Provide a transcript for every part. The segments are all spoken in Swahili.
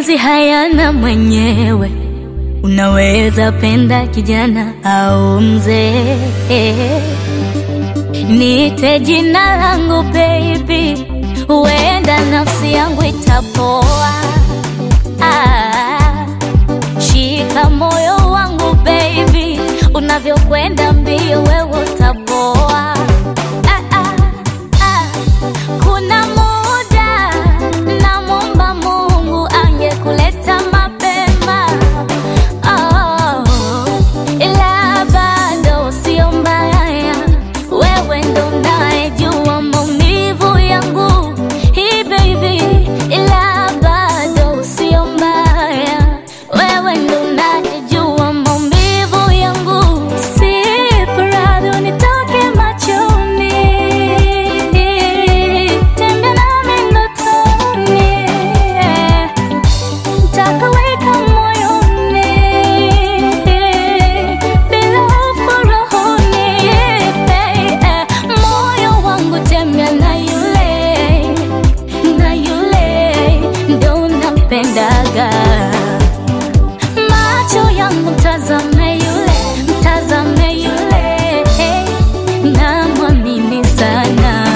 mapenzi hayana mwenyewe, unaweza penda kijana au mzee. Niite jina langu baby, huenda nafsi yangu itapoa. Ah, shika moyo wangu baby, unavyokwenda mbio wewe utapoa. Ah, ah, ah. Kuna muda namwomba Mungu angekuleta mapema, oh, ila bado sio mbaya, wewe ndo unayejua maumivu yangu hii baby, ila bado sio mbaya, wewe ndo unayejua maumivu yangu, si prado nitoke machoni, tembea nami ndotoni Takaweka moyoni bila hofu rohoni, moyo wangu tembea na yule na yule ndo nampendaga, macho yangu mtazame yule mtazame yule, namwamini sana.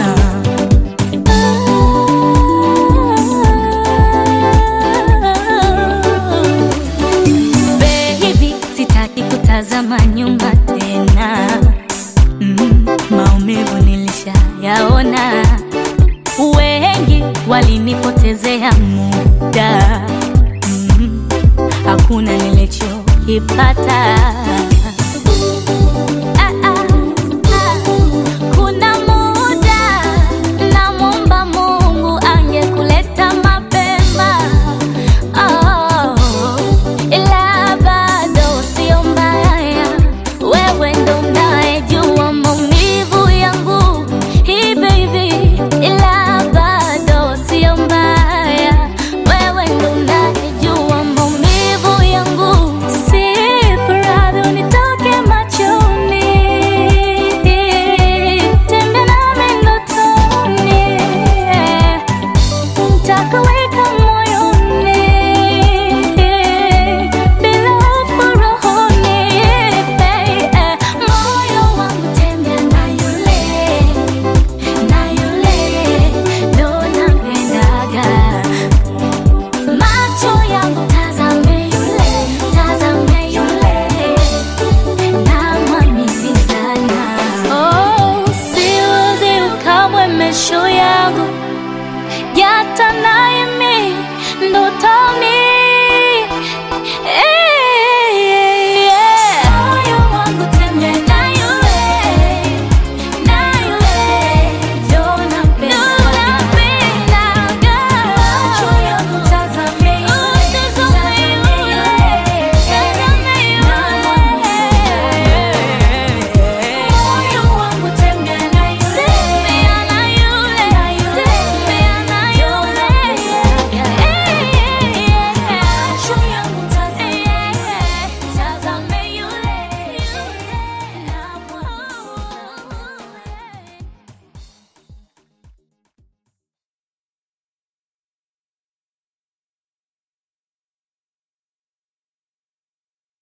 Baby, sitaki kutazama nyuma tena. Mm, maumivu nilishayaona, wengi walinipotezea muda. Mm, hakuna nilichokipata